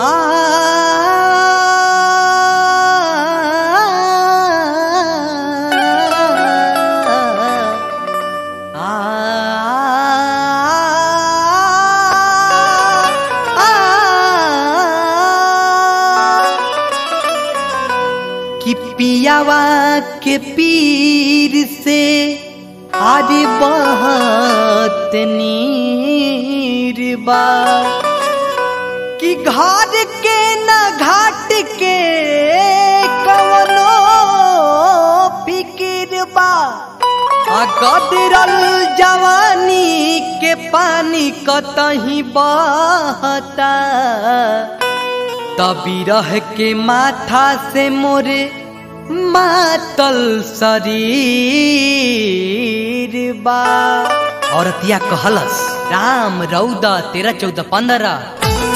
कि पियावा के पीर से आरे बहुत नीर बा कि घर के न घाट के कवनो फिकिर बा आ गदरल जवानी के पानी कतही बहता तभी रह के माथा से मोरे मातल शरीर बा औरतिया कहलस राम रौदा तेरह चौदह पंद्रह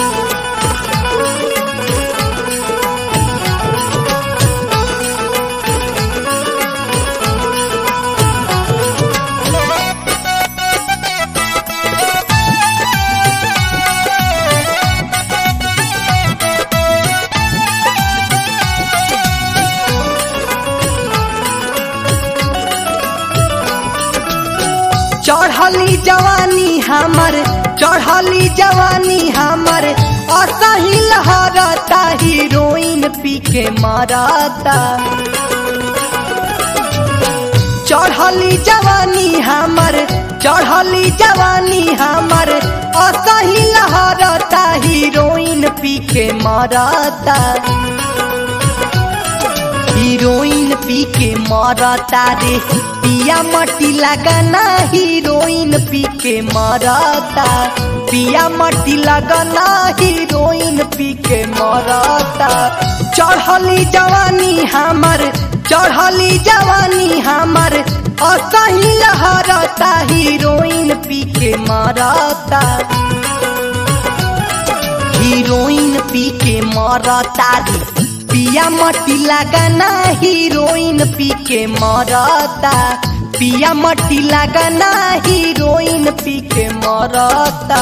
चढ़ली जवानी हमर चढ़ली जवानी हमर असही लहरता हीरोइन पी के मारता चढ़ली जवानी हमर चढ़ली जवानी हमर असही लहरता हीरोइन पी के मारता हीरोइन पी के मरता रे पिया मटी लगना हीरोइन पी के मरता पिया मटी लगना हीरोइन पी के मरता चढ़ली जवानी हमर चढ़ली जवानी हमर असही लहरता हीरोइन पी के मरता हीरोइन पी के मरता रे पिया मटी लगाना हीरोइन पी के मरता पिया मटी लगाना हीरोइन पी के मरता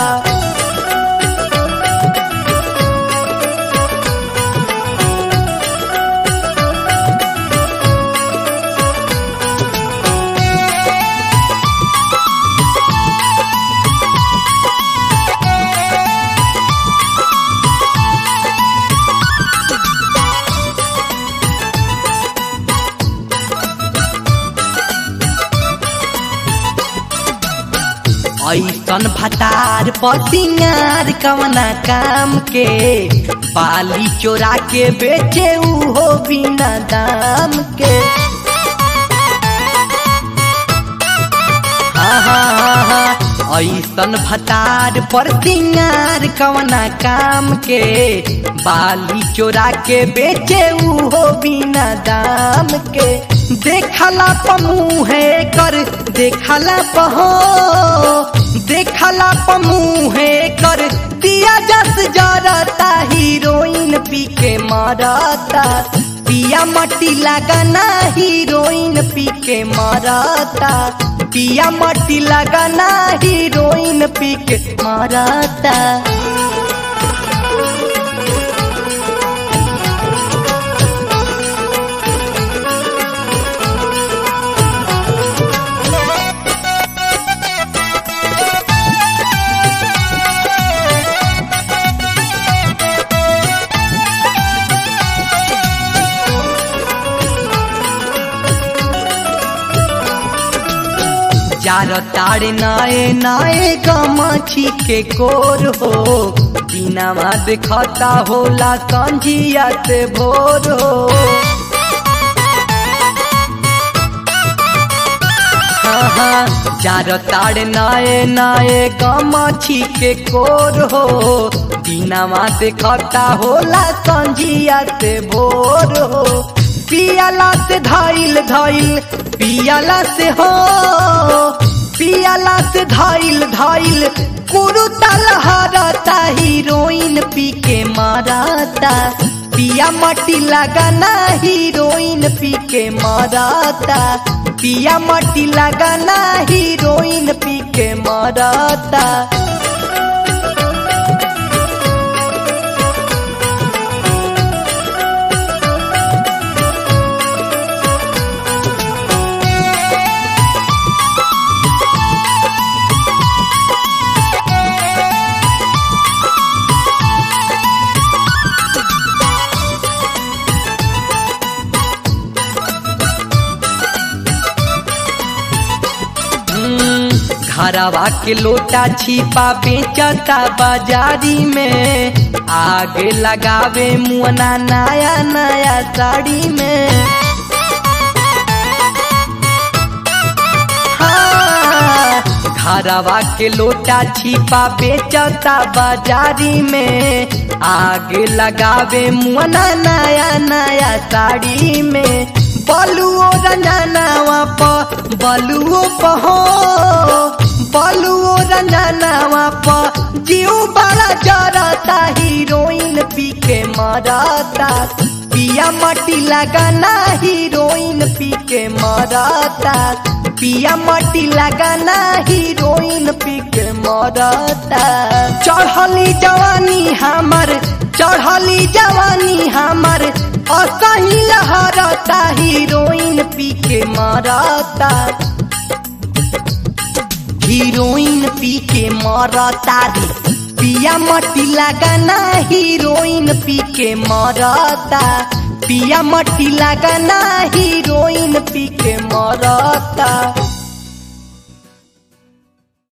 ऐसन भतार पसिंगार कवना काम के पाली चोरा के बेचे हो बिना दाम के ऐसन भतार पर सिंगार कवना काम के बाली चोरा के बेचे हो बिना दाम के देखला पमुहे कर देखला पहो देखला पमुहे कर दिया जस जरता हीरोइन पी के मारता पिया मटी लगाना हीरोइन पी के मारता पिया मटी लगाना हीरोइन पी के मारता जार ताड़े नाए नाए गमछी के कोर हो बिना देखता होला कंजिया से भोर हो जार ताड़े नाए नाए गमछी के कोर हो बिना देखता होला कंजिया से भोर हो पियाला से धैल धैल पियाला से हो पियाला से धैल धैल कुरुतल हरता हीरोइन पी के मारता पिया मटी लगाना हीरोइन पी के मारता पिया मटी लगाना हीरोइन पी के मारता घरवा के लोटा छिपा बेचता बाजारी में आगे लगावे मुअना नया नया साड़ी में हाँ, घरवा के लोटा छिपा बेचता बाजारी में आगे लगावे मुअना नया नया साड़ी में बलुओ रंजनावा प बलुओ प हो बलुओ रंजनावा प जीव बड़ा जरता हीरोइन पी के मरता पिया मटी लगाना हीरोइन पी के मरता पिया मटी लगाना हीरोइन पी के मरता चढ़ली जवानी हमर चढ़ली जवानी हमर असही लहरता हीरोइन पी के मरता हीरोइन पी के मरता रे पिया मटी लगाना हीरोइन पी के मरता पिया मटी लगाना हीरोइन पी के मरता